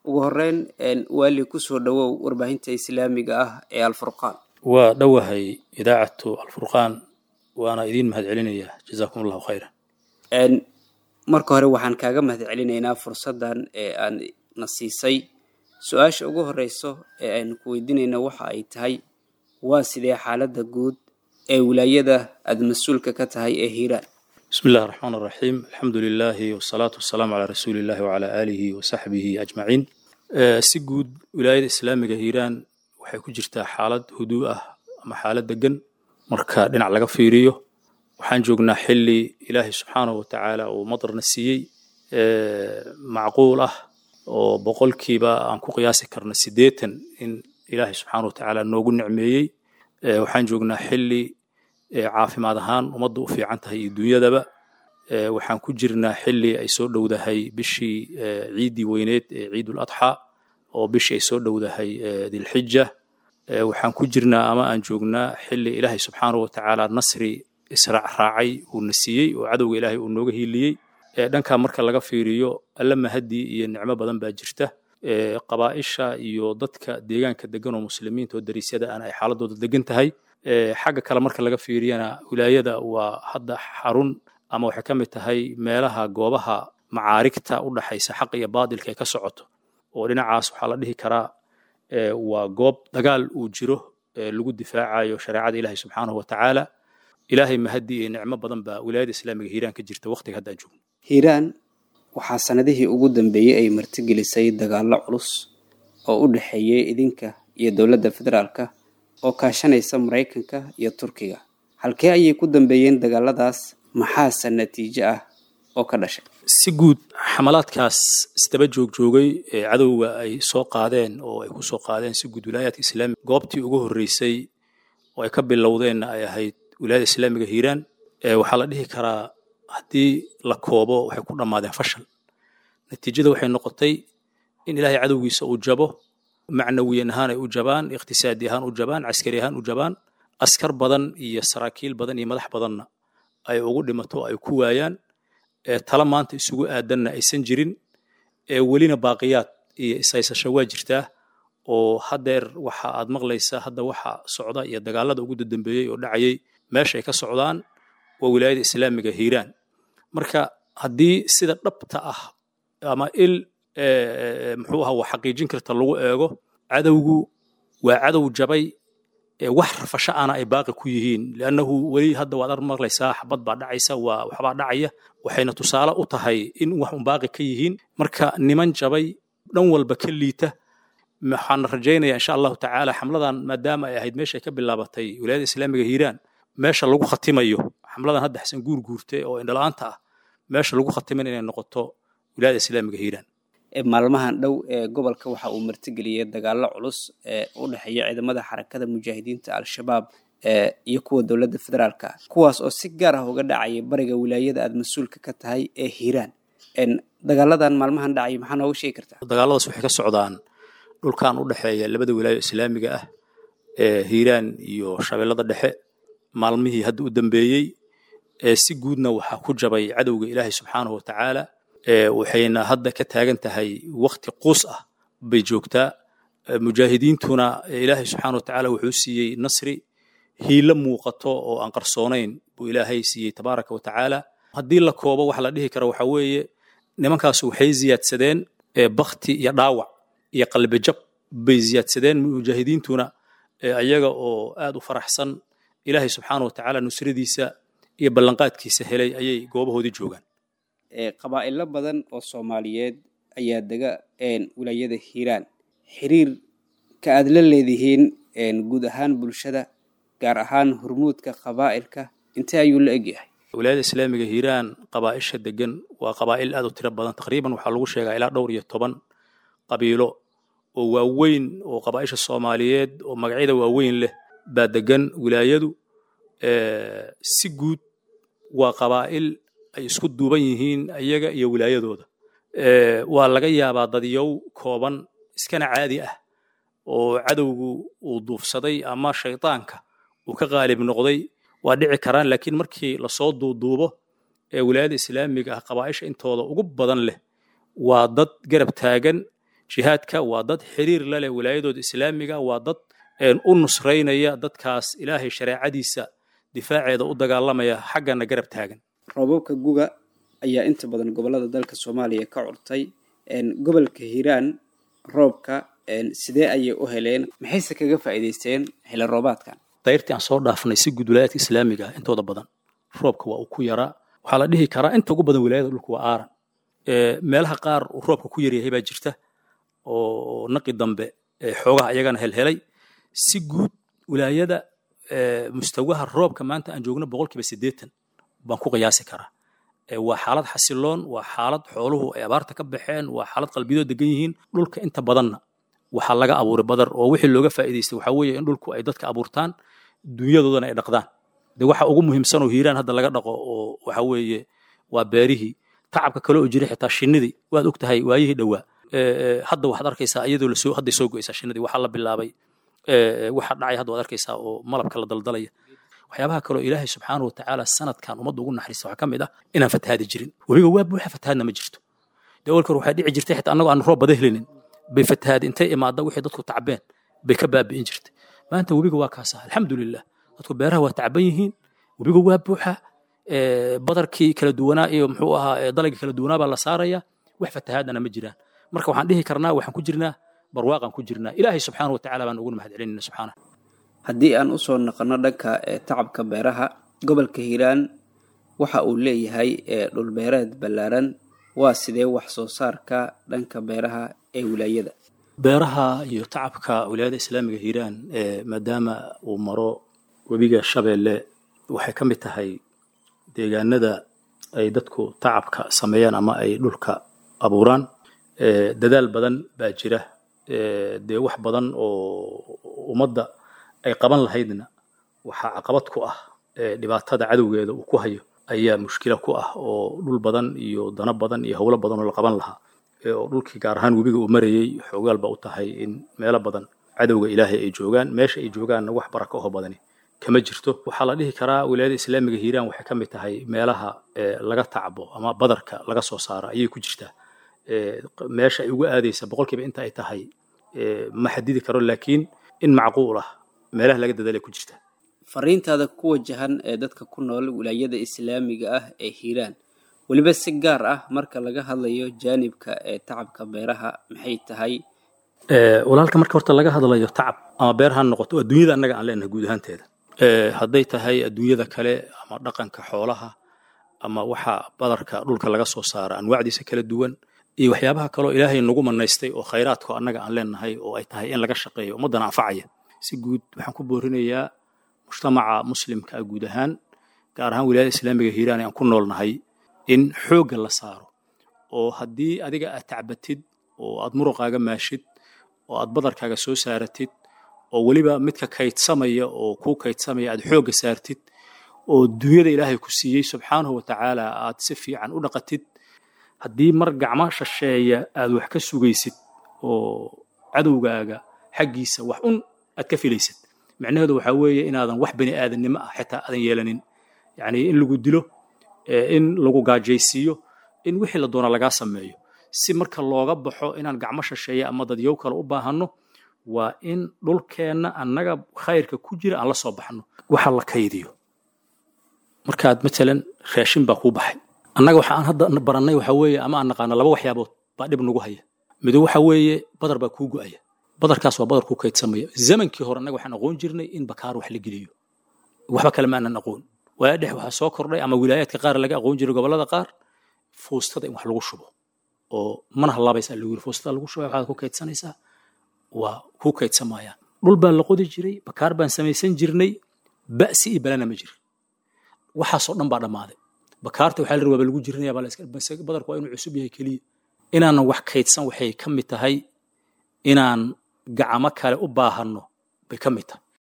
ugu horeyn waali kusoo dhowow warbaahinta islaamiga ah ee alfurqaan waa dhowahay idaacatu alfurqaan waana idiin mahad celinaya jazaakum allahu khayran marka hore waxaan kaaga mahad celinaynaa fursaddan ee aan na siisay su-aasha ugu horeyso ee aynu ku weydiinayna waxa ay tahay waa sidee xaaladda guud ee wilaayada aada mas-uulka ka tahay ee hiiraan bismi illahi raxmaan raxiim alxamdu lilaahi wasalaatu wasalaamu calaa rasuuli illahi wacalaa aalihi wasaxbihi ajmaciin si guud wilaayada islaamiga hiiraan waxay ku jirtaa xaalad huduu ah ama xaalad degan marka dhinac laga fiiriyo waxaan joognaa xili ilaahay subxaanahu watacaala uu madarna siiyey macquul ah oo boqolkiiba aan ku qiyaasi karno siddeetan in ilaahay subxaanahu watacaala noogu nicmeeyey waxaan joognaa xili caafimaad ahaan ummadda u fiican tahay iyo dunyadaba waxaan ku jirnaa xili ay soo dhowdahay bishii ciiddii weyneed ee ciidul adxa oo bishii ay soo dhowdahay dilxija waxaan ku jirnaa ama aan joognaa xili ilaahay subxaanahu watacaala nasri israac raacay uuna siiyey oo cadowga ilaahay uu nooga hiiliyey dhankaa marka laga fiiriyo alla mahadii iyo nicmo badan baa jirta qabaa'isha iyo dadka deegaanka degan oo muslimiinta oo dariisyada aan ay xaaladooda degan tahay xagga kale marka laga fiiriyana wilaayada waa hadda xarun ama waxay ka mid tahay meelaha goobaha macaarigta u dhaxaysa xaq iyo baadilka ay ka socoto oo dhinacaas waxaa la dhihi karaa waa goob dagaal uu jiro lagu difaacayo shareecada ilaahay subxaanahu watacaala ilaahay mahadii iyo nicmo badan baa wilaayada islaamiga hiiraan ka jirta waqtiga haddaan joogno hiiraan waxaa sanadihii ugu dambeeyey ay martigelisay dagaallo culus oo u dhexeeyey idinka iyo dowladda federaalka oo kaashanaysa maraykanka iyo turkiga halkee ayay ku dambeeyeen dagaaladaas maxaase natiijo ah oo ka dhashay si guud xamalaadkaas isdaba joogjoogay ee cadowga ay soo qaadeen oo ay ku soo qaadeen si guud wilaayaadka islaamiga goobtii ugu horreysay oo ay ka bilowdeenna ay ahayd wilaayada islaamiga hiiraan waxaa la dhihi karaa haddii la koobo waxay ku dhammaadeen fashal natiijada waxay noqotay in ilaahay cadowgiisa uu jabo macnawiyan ahaan ay u jabaan iqtisaadi ahaan u jabaan caskari ahaan u jabaan askar badan iyo saraakiil badan iyo madax badanna ay ugu dhimato ay ku waayaan tala maanta isugu aadanna aysan jirin welina baaqiyaad iyo ishaysasho waa jirtaa oo haddeer waxa aad maqlaysaa hadda waxa socda iyo dagaalada ugu dadambeeyey oo dhacayay meesha ay ka socdaan waa wilaayada islaamiga hiiraan marka haddii sida dhabta ah ama il muxuu aha wax xaqiijin karta lagu eego cadowgu waa cadow jabay wax rafasho ana ay baaqi ku yihiin liannahu weli hadda waad ar maqlaysaa xabad baa dhacaysa waa waxbaa dhacaya waxayna tusaale u tahay in wax un baaqi ka yihiin marka niman jabay dhan walba ka liita waxaan rajaynayaa insha allahu tacaala xamladan maadaama ay ahayd meesha ay ka bilaabatay wilaayada islaamiga hiiraan meesha lagu khatimayo xamladan hadda xasan guur guurte oo indhala-aanta ah meesha lagu khatiman inay noqoto wilaayada islaamiga hiiraan maalmahan dhow ee gobolka waxa uu martigeliyey dagaallo culus ee u dhexeeya ciidamada xarakada mujaahidiinta al-shabaab iyo kuwa dowladda federaalka kuwaas oo si gaar ah uga dhacaya bariga wilaayada aada mas-uulka ka tahay ee hiiraan dagaaladan maalmahan dhacay maxaa nooga sheegi kartaa dagaaladaas waxay ka socdaan dhulkan u dhexeeya labada wilaayo islaamiga ah ee hiiraan iyo shabeellada dhexe maalmihii hadda u dambeeyey si guudna waxaa ku jabay cadowga ilaahay subxaanahu watacaala waxayna hadda ka taagan tahay wakti quus ah bay joogtaa mujaahidiintuna ilaahay subxaana watacaala wuxuu siiyey nasri hiilo muuqato oo aan qarsoonayn buu ilaahay siiyey tabaaraka watacaala haddii la koobo waxa la dhihi kara waxa weeye nimankaas waxay ziyaadsadeen bakti iyo dhaawac iyo qalbijab bay ziyaadsadeen mujaahidiintuna ayaga oo aad u faraxsan ilaahay subxaana watacaala nusradiisa iyo ballanqaadkiisa helay ayay goobahoodii joogaan qabaa'ilo badan oo soomaaliyeed ayaa dega wilaayada hiiraan xiriir ka aad la leedihiin guud ahaan bulshada gaar ahaan hurmuudka qabaa'ilka intee ayuu la egyahay wilaayada islaamiga hiiraan qabaa'isha degan waa qabaa'il aad u tiro badan taqriiban waxaa lagu sheegaa ilaa dhowr iyo toban qabiilo oo waaweyn oo qabaa'isha soomaaliyeed oo magacyada waaweyn leh baa degan wilaayadu si guud waa qabaa'il ay isku duuban yihiin iyaga iyo wilaayadooda waa laga yaabaa dadyow kooban iskana caadi ah oo cadowgu uu duufsaday ama shaydaanka uu ka qaalib noqday waa dhici karaan laakiin markii lasoo duuduubo ee wilaayada islaamiga ah qabaa'isha intooda ugu badan leh waa dad garab taagan jihaadka waa dad xiriir la leh wilaayadooda islaamiga waa dad u nusraynaya dadkaas ilaahay shareecadiisa difaaceeda u dagaalamaya xaggana garab taagan roobabka guga ayaa inta badan gobolada dalka soomaaliya ka curtay gobolka hiiraan roobka sidee ayay u heleen maxayse kaga faa'iidaysteen xilli roobaadkan dayrtii aan soo dhaafnay si guud wilaayadka islaamiga intooda badan roobka waa uu ku yaraa waxaa la dhihi karaa inta ugu badan wilaayada dhulka waa aaran meelaha qaar uu roobka ku yaryahay baa jirta oo naqi dambe xoogaha iyagana helhelay si guud wilaayada mustawaha roobka maanta aan joogno boqolkiiba siddeetan baan ku qiyaasi karaa waa xaalad xasiloon waa xaalad xooluhu ay abaarta ka baxeen waa xaalad qalbiyadoo degan yihiin dhulka inta badanna waxaa laga abuuray badar oo wixii looga faa'iidaystay waxaa weeye in dhulku ay dadka abuurtaan dunyadoodana ay dhaqdaan de waxa ugu muhiimsan oo hiiraan hadda laga dhaqo oo waxa weeye waa beerihii tacabka kale oo jiray xitaa shinnidii waad og tahay waayihii dhowaa hadda waxaad arkaysaa iyadoo lasoo hadday soo go'aysaa shinnidii waxaa la bilaabay waxa dhacay hadda waad arkaysaa oo malabka la daldalaya waxyaabaha kaloo ilaahay subxaanahu watacaala sanadkan ummadda ugu naxariista waxaa ka mid ah inaan fatahaadi jirin webiga waa buuxa fatahaadna ma jirto dee awalka hore waxaa dhici jirtay xitaa annagoo aan roob bada helinin bay fatahaadi intay imaadda wixii dadku tacbeen bay ka baabi'in jirtay maanta webiga waa kaasa alxamdulilah dadku beeraha waa tacban yihiin webiga waa buuxa badarkii kala duwanaa iyo muxuu ahaa dalagii kala duwanaa baa la saaraya wax fatahaadana ma jiraan marka waxaan dhihi karnaa waxaan ku jirnaa barwaaqaan ku jirnaa ilaahay subxaana watacaala baan uguna mahad celinayna subxaana haddii aan usoo naqono dhanka tacabka beeraha gobolka hiiraan waxa uu leeyahay dhulbeereed ballaaran waa sidee wax soo saarka dhanka beeraha ee wilaayada beeraha iyo tacabka wilaayada islaamiga hiiraan maadaama uu maro webiga shabeelle waxay ka mid tahay deegaanada ay dadku tacabka sameeyaan ama ay dhulka abuuraan dadaal badan baa jira dee wax badan oo ummadda ay qaban lahaydna waxaa caqabad ku ah dhibaatada cadowgeeda uu ku hayo ayaa mushkila ku ah oo dhul badan iyo dano badan iyo howlo badan oo la qaban lahaa oo dhulkii gaar ahaan webiga uu marayey xoogaal ba u tahay in meelo badan cadowga ilaahay ay joogaan meesha ay joogaanna wax baraka oho badani kama jirto waxaa la dhihi karaa wilaayada islaamiga hiiraan waxay ka mid tahay meelaha laga tacbo ama badarka laga soo saaro ayay ku jirtaa meesha ay ugu aadaysa boqolkiiba inta ay tahay ma xadidi karo laakiin in macquul ah meelaha laga dadaalay ku jirta fariintaada ku wajahan ee dadka ku nool wilaayada islaamiga ah ee hiiraan weliba si gaar ah marka laga hadlayo jaanibka ee tacabka beeraha maxay tahay walaalka marka horta laga hadlayo tacab ama beer ha noqoto adduunyada annaga aan leenahay guud ahaanteeda hadday tahay adduunyada kale ama dhaqanka xoolaha ama waxa badarka dhulka laga soo saara anwaacdiisa kala duwan iyo waxyaabaha kaloo ilaahay nagu manaystay oo khayraadko annaga aan leenahay oo ay tahay in laga shaqeeyo ummaddana anfacaya si guud waxaan ku boorinayaa mujtamaca muslimka guud ahaan gaar ahaan wilaayada islaamiga hiiraan aan ku noolnahay in xoogga la saaro oo haddii adiga aad tacbatid oo aad muruqaaga maashid oo aad badarkaaga soo saaratid oo weliba midka kaydsamaya oo kuu kaydsamaya aad xoogga saartid oo dunyada ilaahay ku siiyey subxaanahu watacaala aad si fiican u dhaqatid haddii mar gacmo shisheeya aad wax ka sugaysid oo cadowgaaga xaggiisa wax un aad ka filaysid micnaheedu waxaa weeye inaadan wax bani aadannimo ah xitaa aadan yeelanin yacni in lagu dilo in lagu gaajaysiiyo in wixii la doona lagaa sameeyo si marka looga baxo inaan gacmo shisheeya ama dadyow kale u baahanno waa in dhulkeenna annaga khayrka ku jira aan la soo baxno waxa la kaydiyo markaad matalan raashin baa kuu baxay annaga waxa aan hadda barannay waxa weeye ama aan naqaano laba waxyaabood baa dhib nagu haya mido waxa weeye badar baa kuu go'aya badarkaas waa badar kuu kaydsamaya zamankii hore annaga waxaan aqoon jirnay in bakaar wax la geliyo waxba kale ma aanan aqoon waaya dhex waxaa soo kordhay ama wilaayaadka qaar laga aqoon jiray gobollada qaar fuustada in wax lagu shubo oo mana hallaabaysaa lagu yiri fuustada lagu shubaya waxaad ku kaydsanaysaa waa kuu kaydsamayaan dhul baa la qodi jiray bakaar baan samaysan jirnay ba'si iyo balana ma jirin waxaasoo dhan baa dhammaaday bakaarta waxaa la rabaa lagu jirinaya badarku waa inuu cusub yahay keliya inaanan wax kaydsan waxay ka mid tahay inaan gacamo kale u baahanno bay ka mid tahay